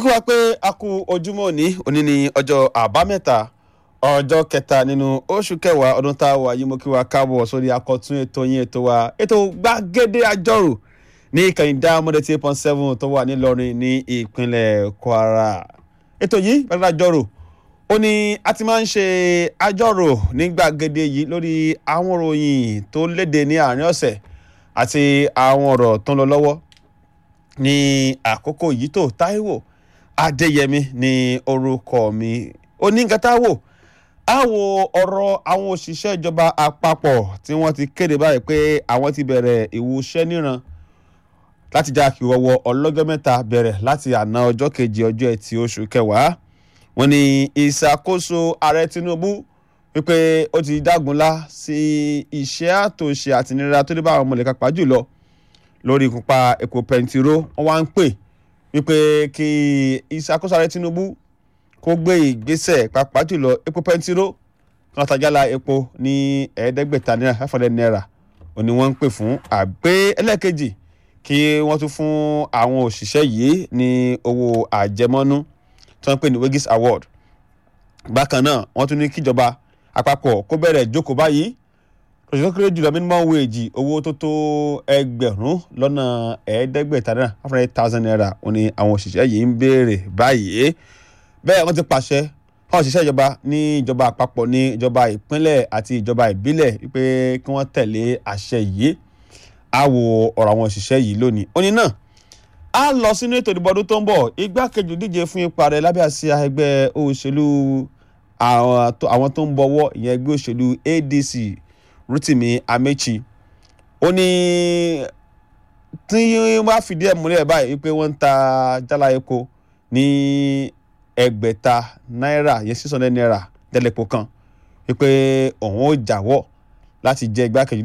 kí wá pé a kú ojúmọ́ òní òní ní ọjọ́ àbámẹ́ta ọjọ́ kẹta nínú oṣù kẹwàá ọdún tá a wà yìí mo kí wa káàbọ̀ sórí akọ̀tún ètò yín ètò wa ètò gbàgede àjọrò ní ìkànnì dáhùn eight point seven tó wà nílọrin ní ìpínlẹ̀ kwara ètò yìí gbàgede àjọrò ó ní a ti máa ń ṣe àjọrò ní gbàgede yìí lórí àwọn òròyìn tó léde ní àárín ọ̀sẹ̀ àti àwọn ọ̀rọ̀ tó ń lọ lọ́wọ́ ní àkókò yìí tó táíwò adéyẹmí ní orúkọ mi onígatáwò a wo ọ̀rọ̀ àwọn òṣìṣẹ́ ìjọba àpapọ̀ tí wọ́n ti kéde báyìí pé àwọn ti bẹ̀rẹ̀ ìwúṣẹ́ níran láti já kí wọ́wọ́ ọlọ́jọ́ mẹ́ta bẹ̀rẹ̀ láti àná ọjọ́ kejì ọjọ́ ẹtì oṣù kẹwàá wọ́n ní ìṣàkóso ààrẹ tinubu wípé ó ti dágunlá sí iṣẹ́ àtòṣe àtinira tó dé bá àwọn mọ̀lẹ́ka pa jùlọ lórí ìkúpa epo pẹntiró wọ́n wá ń pè wípé kí ìṣàkóso ààrẹ tinubu kó gbé ìgbésẹ̀ pàápàá jùlọ epo pẹntiró kan tajàlá epo ní ẹ̀ẹ́dẹ́gbẹ̀ta náírà five hundred naira òní wọ́n ń pè fún àgbé ẹlẹ́ẹ̀kejì kí wọ́n tún fún àwọn òṣìṣẹ́ yìí ní owó àjẹmọ́nú tí wọ́n ń pè ní wages award bákan náà wọ́n tún ní kíjọba àpapọ̀ kó bẹ̀rẹ̀ jókòó báyìí òṣìṣẹ́ kéré jùlọ minimum wage owó tó tó ẹgbẹ̀rún lọ́nà ẹ̀ẹ́dẹ́gbẹ̀ta náírà five hundred thousand naira òní àwọn òṣìṣẹ́ yìí ń béèrè báyìí bẹ́ẹ̀ wọ́n ti pàṣẹ fún òṣìṣẹ́ ìjọba ní ìjọba àpapọ̀ ní ìjọba ìpínlẹ̀ àti ìjọba ìbílẹ̀ wípé kí wọ́n tẹ̀lé àṣẹ yìí á wo ọ̀rọ̀ àwọn òṣìṣẹ́ yìí lónìí. òní náà á lọ sínú ètò ìdìbò ọdún tó ń bọ̀ igbákejì díje fún ipa rẹ̀ lábẹ́ àsíá ẹgbẹ́ òṣèlú àwọn tó ń bọ̀wọ́ ìyẹn ẹgbẹ́ òṣèlú ADC Rotimi Amechi ó ní tí wọ́n bá fìdí ẹ̀ múlẹ̀ báyìí wípé wọ́n ń ta jálá epo ní ẹgbẹ̀ta náírà yẹn six hundred naira dẹ́lẹ̀pọ̀ kan wípé òun ó jáwọ́ láti jẹ́ igbákejì